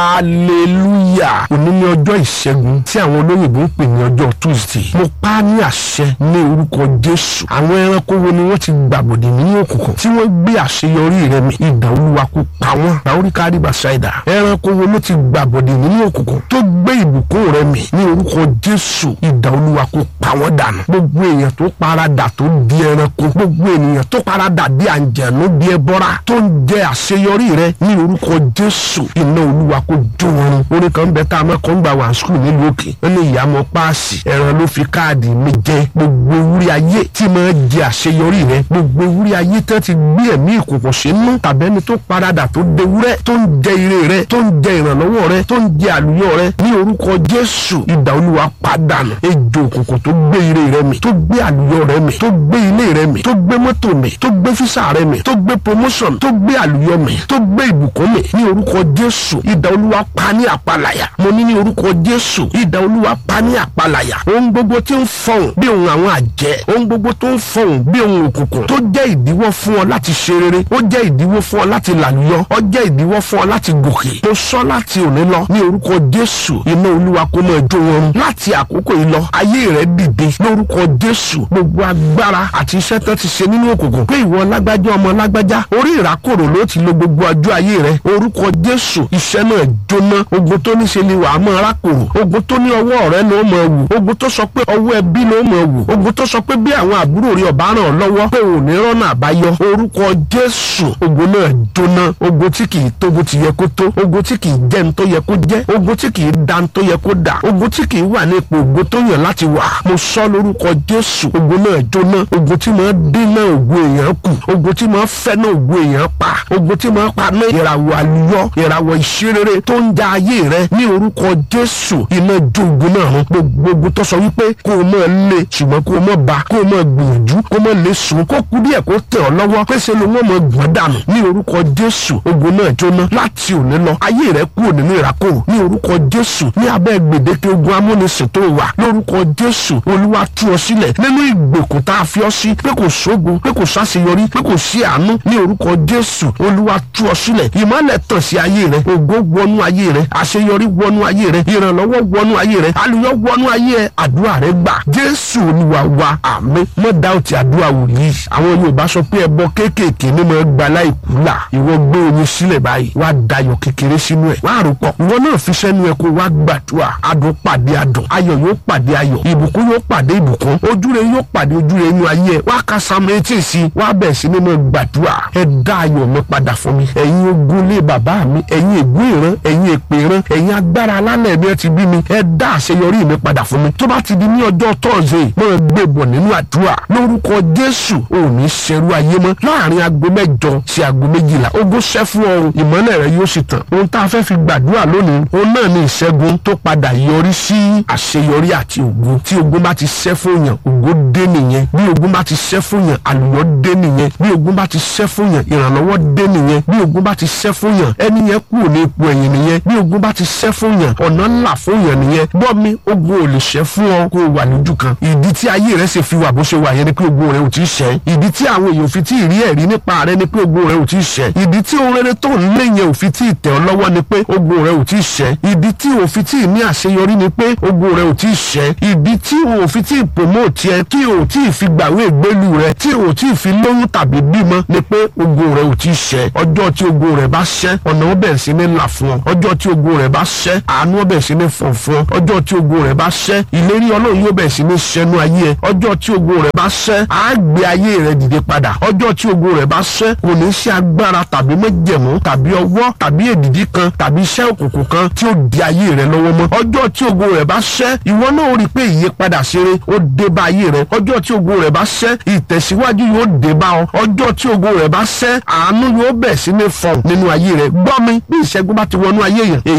hallelujah òní ní ọjọ́ ìṣẹ́gun tí àwọn olóyìnbó ń pè ní ọjọ́ tuesday mo pa á ní àṣẹ ní orúkọ jésù àwọn ẹranko wo ni wọ́n ti gbàbọ̀dè nínú òkùnkùn tí wọ́n gbé àṣeyọrí rẹ mi ìdá olúwa kó pa wọ́n láorí kárí bàṣáìdà ẹranko wo ló ti gbàbọ̀dè nínú òkùnkùn tó gbé ìbùkún rẹ mi ní orúkọ jésù ìdá olúwa kó pa wọ́n dànù gbogbo èèyàn tó paradà tó di ẹranko gbogbo ènìyàn tó paradà di àǹjẹ̀nú di ẹbọra tó ń jẹ àṣeyọrí rẹ ní orúkọ jésù iná olúwa kó jó wọn run orin kan bẹ tá a máa kọ́ ń gbà wá skul nílùú òkè ó ní ìyàmọ̀ páàsì ẹran ló fi káàdì mi jẹ gbogbo ewúrẹ́ ayé tí máa jẹ àṣeyọrí rẹ gbogbo ewúrẹ́ ayé tán ti gbé ẹ̀mí ìkòkò sínú tàbẹ́ni tó paradà tó dewúrẹ́ tó ń jẹ ire rẹ tó ń jẹ ìrànlọ́wọ́ rẹ tó ń jẹ àlùyọ rẹ ní orúkọ jésù ìdá olúwa pàdánù ejò òkùnkùn tó gbé ire rẹ mi tó gbé àlùyọ rẹ mi tó gbé ilé rẹ mi tó gbé mọ́tò mi tó gbé físà rẹ mi tó gbé promotion tó gbé àlùyọ mi tó gbé ìbùkún mi ní orúkọ jésù ìdá olúwa pa ní àpàlàyà mo ní ní orúkọ jésù ìdá olúwa pa ní àpàlàyà ohun gbogbo tí ń fọhùn bí ohun àwọn àjẹ́ ohun gbogbo tó ń fọhùn bí ohun òkùnkùn tó jẹ́ ìdíwọ́ fún ọ láti ṣe rere ó jẹ́ ìdíwọ́ fún ọ láti làlùyọ ó jẹ́ ìdíwọ́ fún ọ láti gòkè mo sọ láti òní lọ ní orúkọ jésù iná olúwa kó máa jó wọn run láti àkókò yìí lọ ayé rẹ dìde lórúkọ jésù gbogbo agbára àti iṣẹ́ tó ti ṣe nínú òkùnkùn pé ìwọ lágbájá ọmọ lágbájá orí ìrákòrò ló ti lo gbogbo ọjọ́ ayé rẹ orúkọ jésù iṣẹ́ náà jóná ogun tó ní ṣe ni wàá mọ rákòrò ogun tó ní ọwọ́ rẹ ló mọ wù ogun tó sọ pé ọwọ́ ẹbí ló mọ wù ogun tó sọ pé bí àwọn àbúrò rẹ ọba ràn ọ́ lọ́wọ́ pé ò ní rọ́nà àbáyọ orúkọ jésù ogun náà jóná ogun tí kì í tó bó ti yẹ kó tó ogun tí kì í jẹ́ ní tó yẹ kó jẹ́ ogun tí kì í da ní tó yẹ kó dà ogun tí kì í wà ní ipò ogun tó yàn láti wà mo sọ lórúkọ jésù ogun náà jóná ogun tí máa dínà ògùn èèyàn kù ogun tí máa fẹ́ náà ògùn èèyàn pa ogun tí máa pa ní ìràwọ̀ àlùyọ ìràwọ̀ ìṣerere tó ń ja ayé rẹ ní orúkọ jésù iná jó ogun náà run gbogbo ogun tó sọ wípé kó o máa lé ṣùgbọ́n kó o máa bá kó o máa gbìyànjú kó o máa lè sùn kó kú díẹ̀ kó tẹ̀ ọ́ lọ́wọ́ pèsè ló wọ́n máa gbọ́n dànù ní orúkọ jésù ogun náà jóná láti òní lọ ayé rẹ kúrò nínú ìrákòrò ní orúkọ jésù ní abẹ́ gbèdéke ogun amúnisìn tó wà lórúkọ jésù olúwa tú ọ sílẹ̀ nínú ìgbèkùn tá a fi ọ sí pé kò sógun pé kò sáṣeyọrí pé kò sí àánú ní orúkọ jésù olúwa tú ọ sílẹ̀ ìmọ́lẹ̀ tàn sí ayé rẹ ògo wọnú ayé rẹ àṣeyọrí wọnú ayé rẹ ìrànlọ́wọ́ wọnú ayé rẹ àlùyọ wọnú ayé rẹ àdúrà rẹ gbà jésù olúwa wa àmín mọ́ dáùtì àdúrà wòlíì àwọn yorùbá sọ pé ẹbọ kéékèèké ní mọ́ gba láìkú là ìwọ gbé oyin sílẹ̀ báyìí wá dayọ̀ kékeré sínú ẹ̀ wá rò pọ̀ ìwọ náà fi sẹ́nu ẹ̀ kó wá gbàdúrà adùn pàdé adùn ayọ̀ yóò pàdé ayọ̀ ìbùkún yóò pàdé ìbùkún ojúre yóò pàdé ojúre inú ayé ẹ̀ wá ka sam etí sí wá bẹ̀ sí ní mọ́ gbàdúrà ẹ dá ayọ̀ mi padà fún mi ẹ̀yin ogun lé bàbá mi ẹ̀yin ègún ìran ẹ̀yin èpè ìran ẹ̀yin agbára alálẹ̀ mi ẹ ti bí mi ẹ dá àṣeyọrí mi padà fún mi tó bá ti di ní ọjọ́ tọ́ọ̀sì mọ́ gbé bọ̀ nínú àdúrà lórúkọ jésù ò ní ṣerú ayé mọ́ láàrin aago mẹ́jọ sí aago méjìlá ogún ṣẹ́ fún ọrùn ìmọ́lẹ̀ rẹ yóò sì tàn ohun tá a fẹ́ fi gbàdúrà lónìí òun náà ní ìṣẹ́gun tó padà yọrí sí àṣeyọrí àti ògo tí ogun bá ti ṣẹ́ fún yàn ògo dé nìyẹn bí ogun bá ti ṣẹ́ fún yàn àlùyọ dé nìyẹn bí ogun bá ti ṣẹ́ fún yàn ìrànlọ́wọ́ dé nìyẹn bí ogun bá ti ṣẹ́ fún yàn ẹni yẹn kúrò ní ipò ẹ̀yìn nìyẹn bí ogun bá ti ṣẹ́ fún yàn ọ̀nà ńlá fún yàn nìyẹn gbọ́ mi ogun ò lè ṣẹ́ fún ọ kó o wà lójú kan ìdí tí ayé rẹ ṣe fi wà bó ṣe wà yẹn ni pé ogun rẹ ò tí ì ṣẹ́ ìdí tí àwọn èèyàn fi tí ì rí ẹ̀rí nípa rẹ ni pé ogun rẹ ò tí ì ṣẹ́ ìdí tí ohun rere tó ń lé yẹn ò fi tí ì tẹ̀ ọ́ lọ́wọ́ ni pé ogun rẹ ò tí ì ṣẹ́ ìdí tí ò fi tí ì ní àṣeyọrí ni pé ogun rẹ ò tí ì ṣẹ́ ìdí tí ò fi tí ì promote ẹ tí ò tí ì fi gbàwé ìgbélu rẹ tí ò tí ì fi lóyún tàbí bímọ ni pé ogun rẹ ò tí ì ṣẹ́ ọjọ́ tí ogun rẹ bá ṣẹ́ ọ̀nà ó bẹ̀rẹ̀ sí ní là fún ọ ọjọ́ tí ogun rẹ bá ṣẹ́ àánú ó bẹ̀rẹ̀ sí ní fọ̀ fún ọ ọjọ́ tí ogun rẹ bá ṣẹ́ ìlérí ọlọ́run yóò bẹ̀rẹ̀ sí ní ṣẹnu ayé ẹ ọjọ́ tí ogun rẹ bá ṣẹ́ á gbé ayé rẹ dìde padà ọjọ́ tí ogun rẹ bá ṣẹ́ kò ní ṣe agbára tàbí májẹ̀mú tàbí ọwọ́ tàbí èdìdí kan tàbí iṣẹ́ òkùnkùn kan tí ó di ayé rẹ lọ́wọ́ mọ́ ọjọ́ tí ogun rẹ bá ṣẹ́ ìwọ náà ó rí i pé ìyípadà ṣeré ó dé bá ayé rẹ ọjọ́ tí ogun rẹ bá ṣẹ́ ìtẹ̀síwájú yóò dé bá ọ ọjọ́ tí ogun rẹ bá ṣẹ́ àánú yóò bẹ̀ sí ní fọ̀n nínú ayé rẹ gbọ́ mi bí ìṣẹ́gun bá ti wọnú ayé yẹn èèyàn bọ́ lọ́wọ́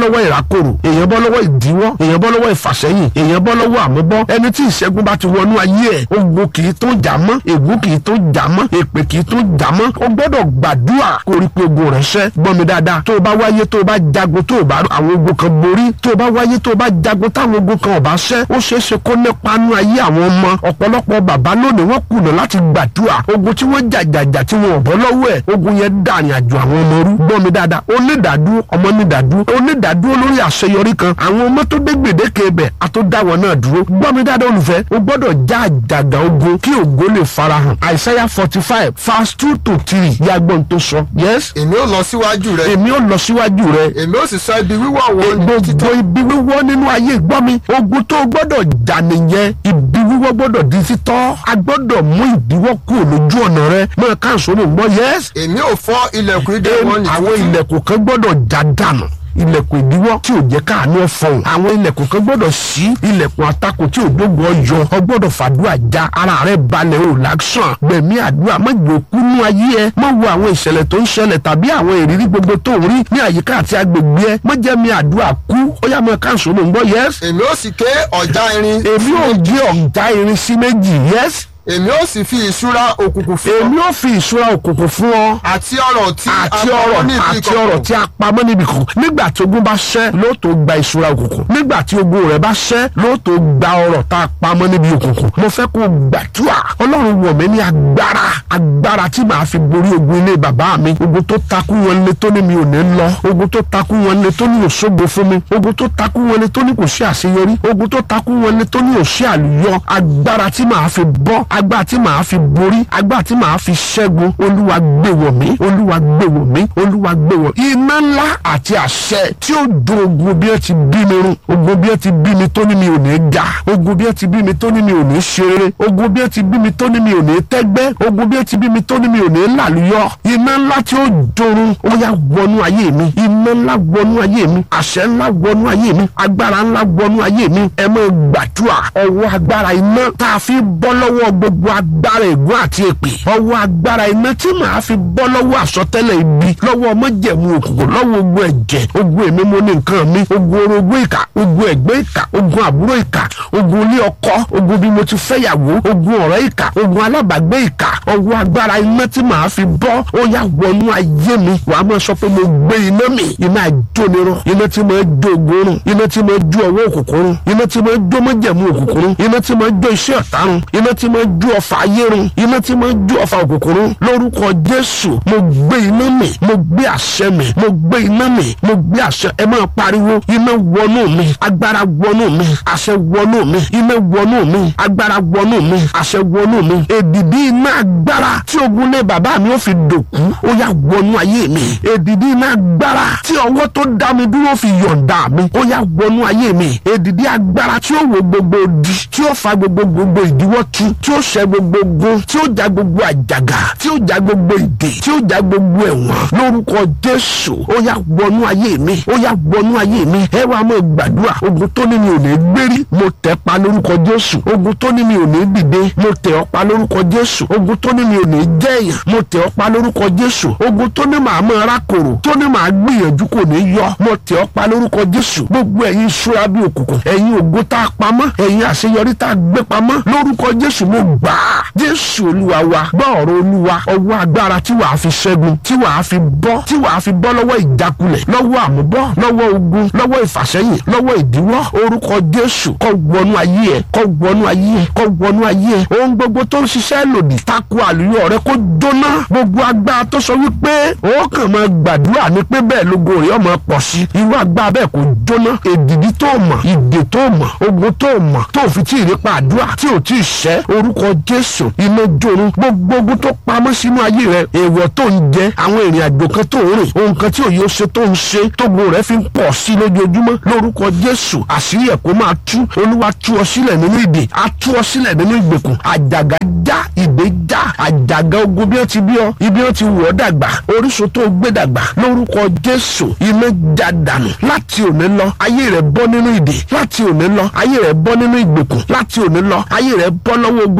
lọ́wọ́ ìrákòrò èèyàn bọ́ lọ́wọ́ ìdíwọ́ èèyàn bọ́ lọ́wọ́ ìfàsẹ́yìn èèyàn bọ́ lọ́wọ́ àmúbọ́ ẹni tí ìṣẹ́gun bá ti wọnú ayé ẹ̀ ogun kì í tó jà mọ́ ègún kì í tó jà mọ́ èpè kì í tó jà mọ́ o gbọ́dọ̀ gbàdúrà kó rí pé ogun rẹ̀ ṣẹ́ gbọ́ mi dáadáa tó o bá wáyé tó o bá jagun tó o bá àwọn ogun kan borí tó o bá wáyé tó o bá jagun táwọn ogun kan ò bá ṣẹ́ ó ṣeé ṣe kó nípa nú ayé àwọn ọmọ ọ̀pọ̀lọpọ̀ bàbá lónìí wọ́n kùnà láti gbàdúrà ogun tí wọ́n jàjàjà tí wọn ò bọ́ lọ́wọ́ ẹ̀ ogun yẹn dàrin àjò àwọn ọmọ rú gbọ́ mi dáadáa onídàádúró ọmọ nídàádúró onídàádúró lórí àṣeyọrí kan àwọn ọmọ tó dé gbèdéke ibẹ̀ àtúndáwọ̀ náà dúró gbọ́ mi dáadáa olùfẹ́ o gbọ́dọ̀ já àjàgà ogun kí ògo lè farahàn àìsáyà forty five verse two to three yàgbọ́n tó sọ yes èmi ó lọ síwájú rẹ èmi ò lọ síwájú rẹ èmi ó sì sọ ibi wíwọ̀ wọn ní gbogbo títọ́ ibi wíwọ́ nínú ayé gbọ́ mi ogun tó gbọ́dọ̀ jà nìyẹn ibi wíwọ́ gbọ́dọ̀ di títọ́ a gbọ́dọ̀ mú ìdíwọ́ kúrò lójú ọ̀nà rẹ mọ̀ káàsó mọ̀ gbọ́ yes èmi ó fọ́ ilẹ̀kùn idẹ wọn ní àwọn títí ilẹ̀kùn kan gbọ́dọ̀ já dànù ilẹ̀kùn ìdíwọ́ tí ò jẹ́ káàánú ọ̀fọ̀hún àwọn ilẹ̀kùn kan gbọ́dọ̀ sí ilẹ̀kùn àtakò tí ò dógun ọyọ ọ gbọ́dọ̀ fàdúrà já ara rẹ balẹ̀ ò láksàn gbẹ̀mí àdúrà má jẹ́ òkú nú ayé ẹ má wo àwọn ìṣẹ̀lẹ̀ tó ń ṣẹlẹ̀ tàbí àwọn ìrírí gbogbo tó ń rí ní àyíká àti agbègbè ẹ má jẹ́ mi àdúrà kú ó yá mọ káàsó ló ń gbọ́ yẹ́s èmi ó sì ké ọ̀já irin èmi ò gé ọ̀gá irin sí méjì yẹ́s èmi ó sì fi ìṣúra òkùnkùn fún ọ èmi ò fi ìṣúra òkùnkùn fún ọ àti ọrọ̀ tí a àti pamọ́ ọrọ̀ níbi àti ọrọ̀ tí a pamọ́ níbi kan nígbà tí ogun bá ṣẹ́ ló tó gba ìṣúra òkùnkùn nígbà tí ogun rẹ̀ bá ṣẹ́ ló tó gba ọrọ̀ tá a pamọ́ níbi òkùnkùn mo fẹ́ kó gbàdúrà ọlọ́run wọ̀ mí ní agbára agbára tí màá fi borí ogun ilé bàbá mi ogun tó takú wọn lé tó ní mi ò ní lọ ogun tó takú wọn lé tó ní òṣogbo fún mi ogun tó takú wọn lé tó ní kò sí àṣeyọrí ogun tó takú wọn lé tó ní òṣì àlùyọ agbára tí màá fi bọ́ agbára tí màá fi borí agbára tí màá fi ṣẹ́gun olúwa gbé wọ̀ mí olúwa gbé wọ̀ mí olúwa gbé wọ̀ iná ńlá àti àṣẹ tí ó dùn ogun bí ẹ ti bí mi run ogun bí ẹ ti bí mi tó ní mi ò ní ga ogun bí ẹ ti bí mi tó ní mi ò ní ṣe rere ogun bí ẹ ti bí mi tó ní mi ò ní tẹ́gbẹ́ ogun bí ẹ ti bí mi tó ní mi ò ní làlùyọ iná ńlá tí ó dorun ó yá wọnú ayé mi iná ńlá wọnú ayé mi àṣẹ ńlá wọnú ayé mi agbára ńlá wọnú ayé mi ẹ mọ gbàdúrà ọwọ́ agbára iná tá a fi bọ́ lọ́wọ́ gbogbo agbára ègún àti èpè ọwọ́ agbára iná tí màá fi bọ́ lọ́wọ́ àsọtẹ́lẹ̀ ibi lọ́wọ́ májẹ̀mú òkùnkùn lọ́wọ́ ogun ẹ̀jẹ̀ ogun èmi mo ní nǹkan mi ogun orogún ìkà ogun ẹ̀gbẹ́ ìkà ogun àbúrò ìkà ogun ilé ọkọ ogun bí mo ti fẹ́yàwó ogun ọ̀rẹ́ ìkà ogun alábàgbé ìkà ọwọ́ agbára iná tí màá fi bọ́ ó yá wọnú ayé mi wàá máa sọ pé mo gbé iná mi iná àjónirọ iná tí mo jó ogun run iná tí mo jó ọwọ́ òkùnkùn run iná tí mo jó májẹ̀mú òkùnkùn run iná tí mo jó iṣẹ́ ọ̀tá run iná tí mo jó ọfà ayé run iná tí mo jó ọfà òkùnkùn run lórúkọ jésù mo gbé iná mi mo gbé àṣẹ mi mo gbé iná mi mo gbé àṣẹ ẹ máa pariwo iná wọnú mi agbára wọnú mi àṣẹ wọnú mi iná wọnú mi agbára wọnú mi àṣẹ wọnú mi èdìdí iná agbára tí ogun lé bàbá mi ó fi dòkú ó yá wọnú ayé mi èdìdí iná agbára tí ọwọ́ tó dá mi dúró fi yọ̀ǹda mi ó yá wọnú ayé mi èdìdí agbára tí ó wo gbogbo di tí ó fa gbogbo gbogbo ìdíwọ́ tu tí ó ṣẹ́ gbogbo ogun tí ó já gbogbo àjàgà tí ó já gbogbo ìdè tí ó já gbogbo ẹ̀wọ̀n lórúkọ jésù ó yá wọnú ayé mi ó yá wọnú ayé mi ẹ wá mọ gbàdúrà ogun tó ní mi ò ní gbérí mo tẹ̀ pa lórúkọ jésù ogun tó ní mi ò ní dìde mo tẹ̀ ọ́ pa lórúkọ jésù ogun tó ní mi ò ní jẹ́ èèyàn mo tẹ̀ ọ́ pa lórúkọ jésù ogun tó ní màá mọ arákòrò tó ní màá gbìyànjú kò ní yọ mo tẹ̀ ọ́ pa lórúkọ jésù gbogbo ẹ̀yin ìṣúra bí òkùnkùn ẹ̀yin ògo tá a pamọ́ ẹ̀yin àṣeyọrí tá a gbé pamọ́ lórúkọ jésù mo gbà á jésù olúwa wa gbọ́ ọ̀rọ̀ olúwa ọwọ́ agbára tí wàá fi ṣẹ́gun tí wàá fi bọ́ tí wàá fi bọ́ lọ́wọ́ ìjákulẹ̀ lọ́wọ́ àmúbọ́ lọ́wọ́ ogun lọ́wọ́ ìfàsẹ́yìn lọ́wọ́ ìdíwọ́ orúkọ jésù kó wọnú ayé ẹ kó wọnú ayé ẹ kó wọnú ayé ẹ ohun gbogbo tó ń ṣiṣẹ́ lòdì tako àlùyọ rẹ kó jóná gbogbo agbára tó sọ wípé ó kàn máa gbàdúrà ní pé bẹ́ẹ̀ lógo rẹ̀ ọmọ pọ̀ sí irú agbára bẹ́ẹ̀ kó jóná èdìdí tó mọ̀ ìdè tó mọ̀ ogun tó mọ̀ tó fi tí ì rí pa àdúrà tí ò tí ì ṣẹ́ orúkọ jésù iná jorun gbogbo ogun tó pamọ́ sínú ayé rẹ èèwọ̀ tó ń jẹ àwọn ìrìn àjò kan tó ń rìn ohun kan tí òye ó ṣe tó ń ṣe tógun rẹ fi ń pọ̀ sí lójoojúmọ́ lórúkọ jésù àṣírí ẹ̀ kó máa tú olúwa tú ọ sílẹ̀ nínú ìdè á tú ọ sílẹ̀ nínú ìgbèkùn àjàgà já ìdè já àjàgà ogun bí wọ́n ti bí ọ ibi wọ́n ti wọ̀ ọ́ dàgbà orísun tó gbé dàgbà lórúkọ jésù iná já dànù láti òní lọ ayé rẹ bọ́ nínú ìdè láti òní lọ ayé rẹ bọ́ nínú ìgbèkùn láti òní lọ ayé rẹ bọ́ lọ́wọ́ ogun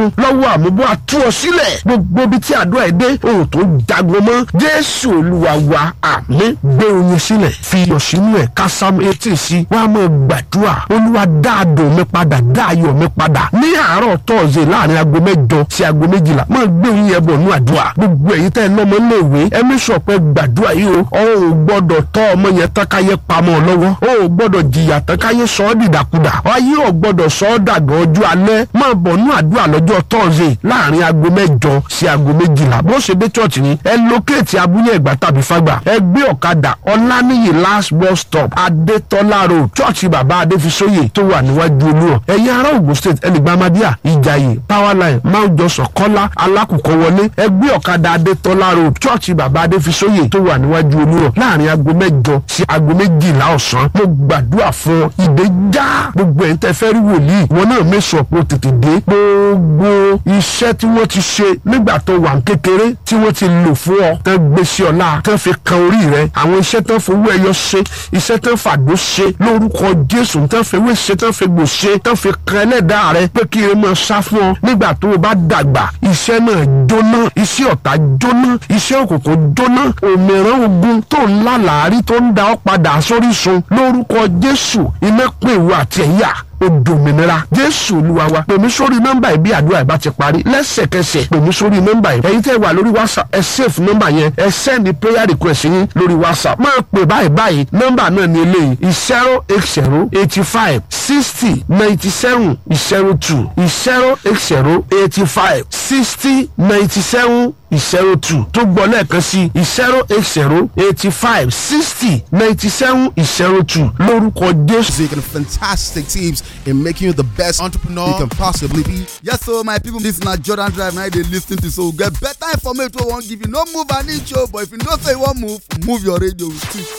lọ́wọ́ àmúbọ́ àtú ọ sílẹ̀ gbogbo ibi tí àdúrà ẹ̀ dé ohun tó jagun mọ́ jésù olúwa wa àmín gbé oyin sílẹ̀ fi iyọ̀ sínú ẹ̀ kásámù etí sí wàá mọ̀ gbàdúrà olúwa dá àdùn mi padà dá ayọ̀ mi padà ní àárọ̀ tọ́ọ̀sẹ̀ láàrin aago mẹ́jọ sí aago méjìlá máa gbé oyin yẹn bọ̀ nú àdúrà gbogbo ẹ̀yin tẹ́ ẹ lọ́mọ léèwé ẹ mí sọ pé gbàdúrà yìí o ọ ò gbọ́dọ̀ tọ́ ọmọ yẹn tán káyé pamọ́ ọ lọ́wọ́ o ò gbọ́dọ̀ jìyà tán káyé sọ ọ́ dìdàkudà ayé ò gbọ́dọ̀ sọ ọ́ dàgbà ọjọ́ alẹ́ máa bọ̀ nú àdúrà lọ́jọ́ tọ́ọ̀sẹ̀ láàrin aago mẹ́jọ sí aago méjìlá bó ṣe dé chọ́ọ̀chì ni ẹ lókèétì abúlé ẹ̀gbá tàbí fágbà ẹ gbé ọ̀kadà ọláníyì last bus stop adétọ́lá road chọ́ọ̀chì bàbá adéfisóyè tó wà níwájú olúọ̀ ẹ̀yin ará Ògùn state ẹnìgbàmádíà ìjàyè powerline mount johnson kọ́lá alákùkọ wọlé ẹ gbé ọ̀kadà adétọ́lá road chọ́ọ̀chì bàbá adéfisóyè tó wà níwájú olúọ̀ láàrin aago mẹ́jọ sí aago méjìlá ọ̀sán mo gbàdúrà fún ọ ìdè já gbogbo ẹ̀ ń tẹ́ fẹ́ rí wòlíì wọn náà mẹ́sàn pé ó tètè dé gbogbo iṣẹ́ tí wọ́n ti ṣe nígbà tó wà ń kékeré tí wọ́n ti lò fún ọ tán gbé sí ọ̀la tán fi kan orí rẹ àwọn iṣẹ́ tán fowó ẹyọ ṣe iṣẹ́ tán fàdó ṣe lórúkọ jésù tán fi ewé ṣe tán fi gbò ṣe tán fi kan ẹlẹ́dàá rẹ pé kí ẹ máa sá fún ọ nígbà tó o bá dàgbà iṣẹ́ náà jóná iṣẹ́ ọ̀tá jóná iṣẹ́ òkùnkùn jóná òmìrán ogun tó ń lálàárí tó ń da ọ́ padà sórísun lórúkọ jésù iná pè wọ àti ẹ̀yà odòmìnira jésù olúwa wa pèmí sórí nọ́mbà yìí bí àdúrà ìbá ti parí lẹ́sẹ̀kẹsẹ̀ pèmí sórí nọ́mbà yìí ẹ̀yin tẹ́ wà lórí whatsapp ẹ save nọ́mbà yẹn ẹ send prayer request yín lórí whatsapp máa pè báyìí báyìí nọ́mbà náà ní eléyìí zero eight zero eighty five sixty ninety seven zero two zero eight zero eighty five sixty ninety seven zero two tó gbọ́ lẹ́ẹ̀kan sí zero eight zero eighty five sixty ninety seven zero two lórúkọ jésù. music and fantastic tips in making you the best entrepreneur you can possibly be. Yes, so my people, this na Jordan Drive now they lis ten to so get better information wey wan give you. No move an inch o, but if you know say you wan move, move your radio.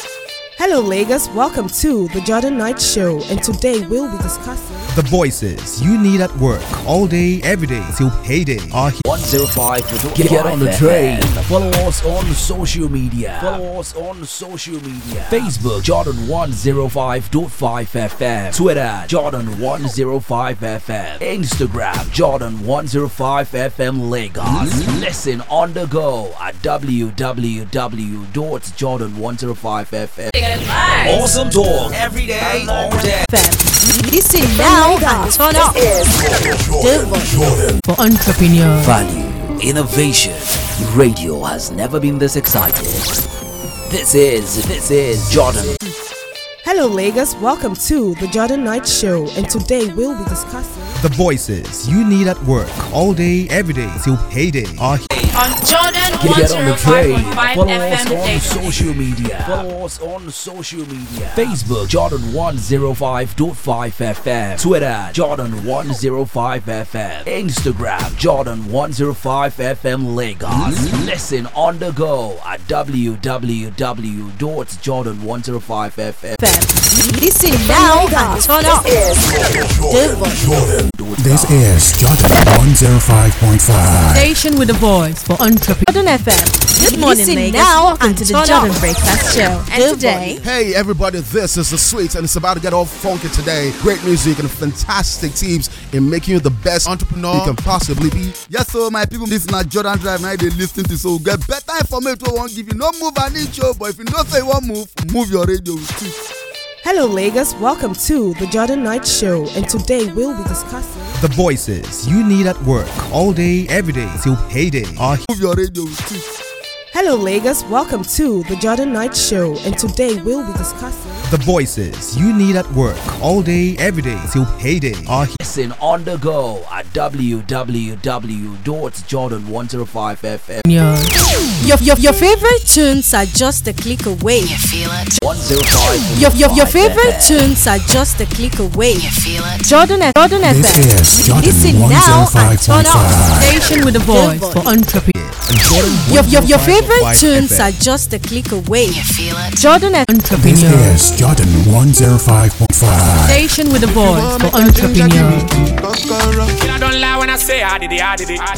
Hello, Lagos. Welcome to the Jordan Knight Show, and today we'll be discussing. The voices you need at work all day, every day till payday are here. 105 Get, get on the train. Follow us on social media. Follow us on social media. Facebook Jordan 105.5 FM. Twitter Jordan 105 FM. Instagram Jordan 105 FM Lagos. Listen on the go at www.jordan105fm. Awesome talk every day, all day. Listen now and turn up. The for entrepreneurs. Value, innovation. Radio has never been this excited. This is this is Jordan. Hello, Lagos. Welcome to the Jordan Knight Show, and today we'll be discussing. The voices you need at work all day, every day till payday are here. on Jordan Get, get on the train. 105.5 Follow us FM on daily. social media. Follow us on social media. Facebook Jordan 105.5 FM. Twitter Jordan 105 FM. Instagram Jordan 105 FM Lagos. Listen on the go at www.jordan105fm. Listen now and turn up. The This is Jordan 105.5. Station with a voice for entrepreneurs. Jordan FM. Good morning, Listen Lagos. now Welcome and to the turn Jordan up. Breakfast Show. And today, Hey everybody, this is the Sweets and it's about to get all funky today. Great music and fantastic tips in making you the best entrepreneur you can possibly be. Yes, so my people, this na Jordan Drive now they lis ten to so get better information wey wan give you. No move an inch o, but if you know say you wan move, move your radio. Hello, Lagos. Welcome to the Jordan Knight Show, and today we'll be discussing. The voices you need at work all day, every day till payday are here. Move your radio. Hello, Lagos. Welcome to the Jordan Knight Show, and today we'll be discussing. The voices you need at work all day, every day till payday are here. Listen on the go at www.jordan105fm. Your, your, your favorite tunes are just a click away. 105 Your, your, your favorite tunes are just a click away. Jordan, F- Jordan This FM. is Jordan Listen now and turn up. 105.5. station with a voice for entrepreneurs. And Jordan Your, your, your 105.5 favorite tunes FM. are just a click away. Jordan F- This Entrepreneurs. is Jordan 105.5. Station with a voice for entrepreneurs. I don't lie when I say I did it, I did it.